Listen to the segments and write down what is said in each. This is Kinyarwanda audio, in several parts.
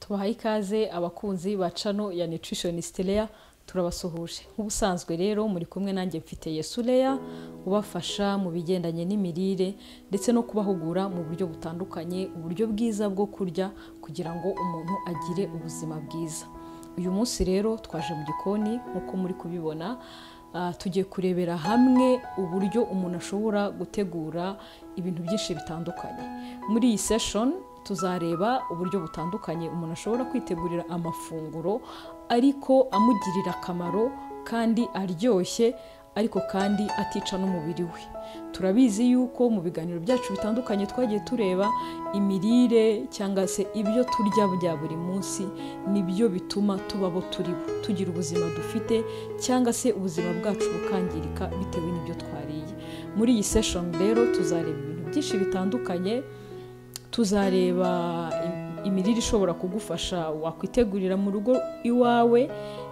tubahaye ikaze abakunzi ba cano ya nutritionist Leya turabasuhuje nk'ubusanzwe rero muri kumwe nanjye mfite Yesu Leya ubafasha mu bigendanye n'imirire ndetse no kubahugura mu buryo butandukanye uburyo bwiza bwo kurya kugira ngo umuntu agire ubuzima bwiza uyu munsi rero twaje mu gikoni nk'uko muri kubibona Ah, tugiye kurebera hamwe uburyo umuntu ashobora gutegura ibintu byinshi bitandukanye muri iyi session tuzareba uburyo butandukanye umuntu ashobora kwitegurira amafunguro ariko amugirira akamaro kandi aryoshye ariko kandi atica n'umubiri we turabizi yuko mu biganiro byacu bitandukanye twagiye tureba imirire cyangwa se ibyo turya bya buri munsi nibyo bituma tuba abo turi bo tugira ubuzima dufite cyangwa se ubuzima bwacu bukangirika bitewe n'ibyo twariye muri iyi session rero tuzareba ibintu byinshi bitandukanye tuzareba im- imirire ishobora kugufasha wakwitegurira mu rugo iwawe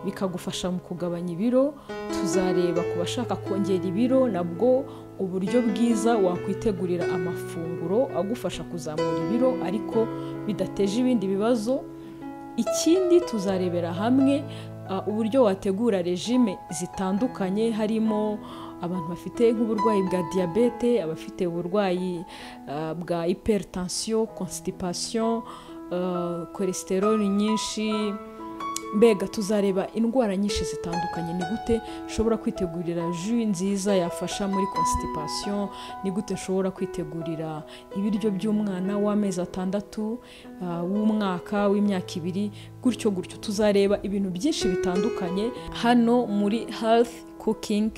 bikagufasha mu kugabanya ibiro tuzareba ku bashaka kongera ibiro nabwo uburyo bwiza wakwitegurira amafunguro agufasha kuzamura ibiro ariko bidateje ibindi bibazo ikindi tuzarebera hamwe ah, uburyo wategura regime zitandukanye harimo abantu bafite nk'uburwayi bwa diyabete abafite uburwayi ah, bwa hypertension constipation ah, cholesterol nyinshi mbega tuzareba indwara nyinshi zitandukanye ni gute ushobora kwitegurira jus nziza yafasha muri constipation ni gute ushobora kwitegurira ibiryo by'umwana w'amezi atandatu ah, w'umwaka w'imyaka ibiri gutyo gutyo tuzareba ibintu byinshi bitandukanye hano muri health cooking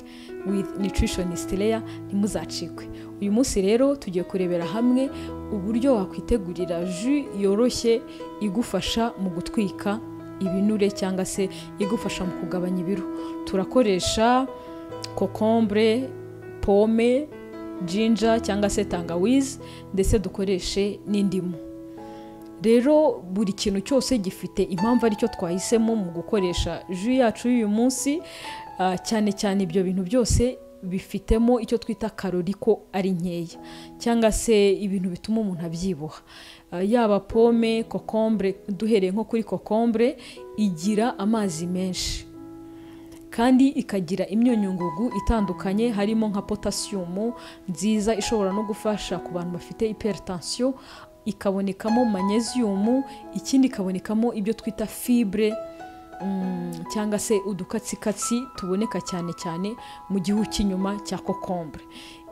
with nutritionist Leya ntimuzacikwe uyu munsi rero tugiye kurebera hamwe uburyo wakwitegurira jus yoroshye igufasha mu gutwika ibinure cyangwa se igufasha mu kugabanya ibiro turakoresha kokombure pome jinja cyangwa se tangawizi ndetse dukoreshe n'indimu rero buri kintu cyose gifite impamvu aricyo twahisemo mu gukoresha ju yacu y'uyu munsi ah, cyane cyane ibyo bintu byose bifitemo icyo twita karori ko ari nkeya cyangwa se ibintu bituma umuntu abyibuha Ah, yaba pome kokombure duhereye nko kuri kokombure igira amazi menshi kandi ikagira imyunyungugu itandukanye harimo nka potasiyumu nziza ishobora no gufasha ku bantu bafite hypertension ikabonekamo manyeziyumu ikindi ikabonekamo ibyo twita fibre mm, cyangwa se udukatsikatsi tuboneka cyane cyane mu gihu cy'inyuma cya kokombure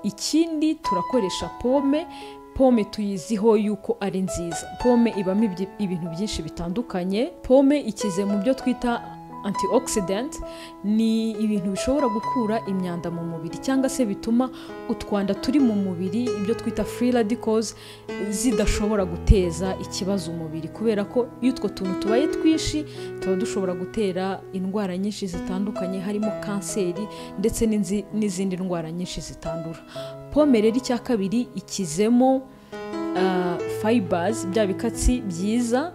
ikindi turakoresha pome pome tuyiziho yuko ari nziza pome ibamo ibyi- ibintu byinshi bitandukanye pome ikize mu byo twita antioxidant ni ibintu bishobora gukura imyanda mu mubiri cyangwa se bituma utwanda turi mu mubiri ibyo twita free radicals zidashobora guteza ikibazo umubiri kubera ko iyo utwo tuntu tubaye twinshi tuba dushobora gutera indwara nyinshi zitandukanye harimo kanseri ndetse n'inzi- n'izindi ndwara nyinshi zitandura pome rero icya kabiri ikizemo ah, fibers bya bikatsi byiza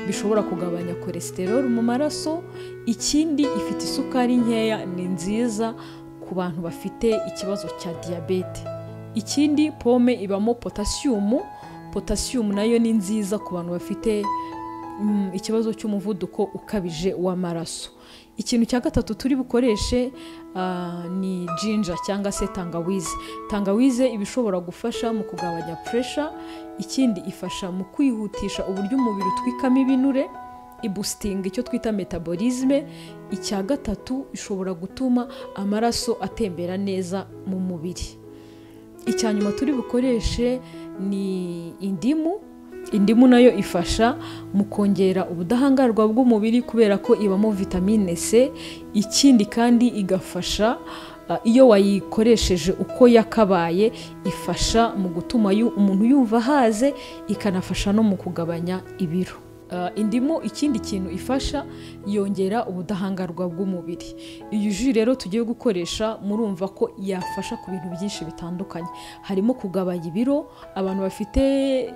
bishobora kugabanya cholesterol mu maraso ikindi ifite isukari nkeya ni nziza ku bantu bafite ikibazo cya diyabete ikindi pome ibamo potasiyumu potasiyumu nayo ni nziza ku bantu bafite mm, ikibazo cy'umuvuduko ukabije w'amaraso ikintu cya gatatu turi bukoreshe ah, ni jinja cyangwa se tangawize tangawize iba ishobora gufasha mu kugabanya puresha ikindi ifasha mu kwihutisha uburyo umubiri utwikamo ibinure ibustinga icyo twita metabolisme icya gatatu ishobora gutuma amaraso atembera neza mu mubiri icya nyuma turi bukoreshe ni indimu indimu nayo ifasha mu kongera ubudahangarwa bw'umubiri kubera ko ibamo vitamine c ikindi kandi igafasha ah, iyo wayikoresheje uko yakabaye ifasha mu gutuma yu- umuntu yumva ahaze ikanafasha no mu kugabanya ibiro Ah, indimu ikindi kintu ifasha yongera ubudahangarwa bw'umubiri iyi ji rero tugiye gukoresha murumva ko yafasha ku bintu byinshi bitandukanye harimo kugabanya ibiro abantu bafite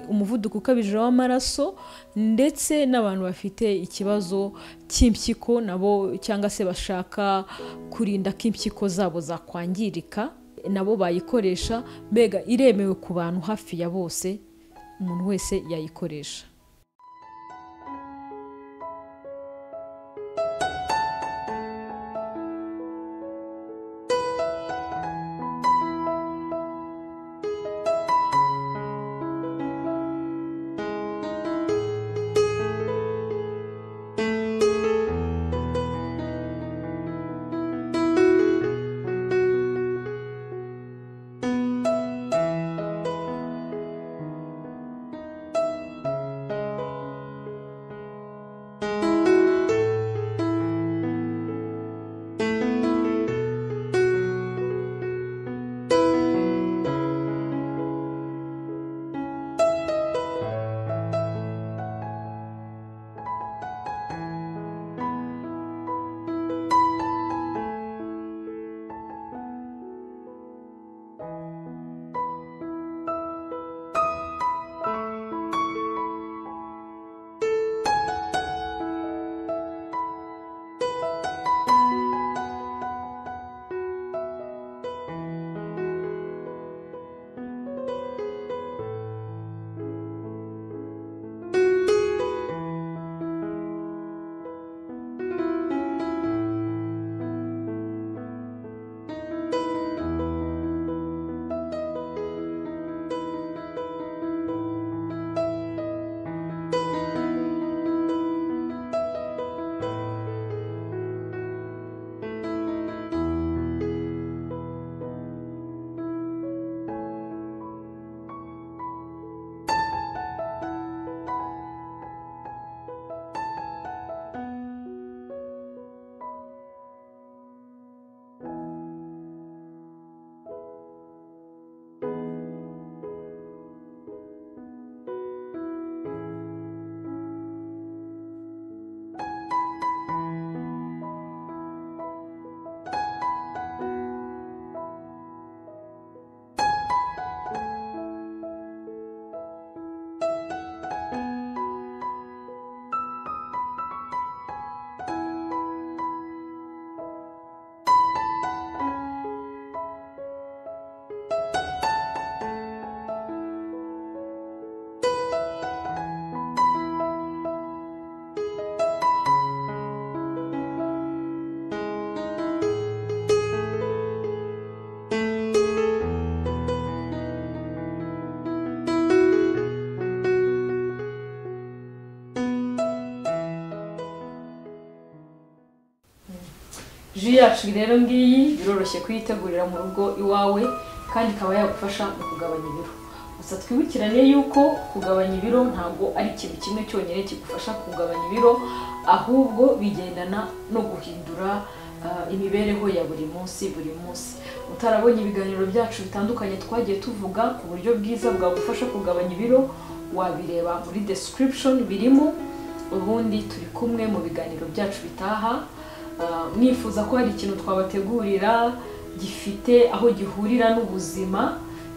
umuvuduko ukabije w'amaraso ndetse n'abantu bafite ikibazo cy'impyiko nabo cyangwa se bashaka kurinda ko impyiko zabo zakwangirika nabo bayikoresha mbega iremewe ku bantu hafi ya bose umuntu wese yayikoresha ji yacu rero ngiyi biroroshye kuyitegurira mu rugo iwawe kandi ikaba yagufasha mu kugabanya ibiro gusa twibukirane yuko kugabanya ibiro ntabwo ari ikintu kimwe cyonyine kigufasha kugabanya ibiro ahubwo bigendana no guhindura ah, imibereho ya buri munsi buri munsi utarabonye ibiganiro byacu bitandukanye twagiye tuvuga ku buryo bwiza bwagufasha kugabanya ibiro wabireba muri description birimo ubundi turi kumwe mu biganiro byacu bitaha Ah, mwifuza ko hari ikintu twabategurira gifite aho gihurira n'ubuzima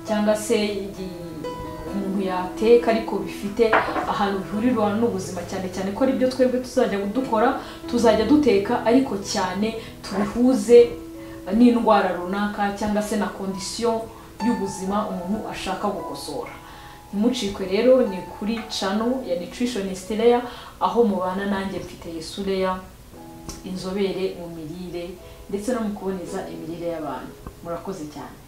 cyangwa se gi- umuntu yateka ariko bifite ahantu bihurira n'ubuzima cyane cyane ko ari byo twebwe tuzajya dukora tuzajya duteka ariko cyane tubihuze n'indwara runaka cyangwa se na kondisiyo y'ubuzima umuntu ashaka gukosora ntimucikwe rero ni kuri cano ya nutritionist Leya aho mubana nanjye mfite Yesu Leya inzobere mu mirire ndetse no mu kuboneza imirire y'abantu murakoze cyane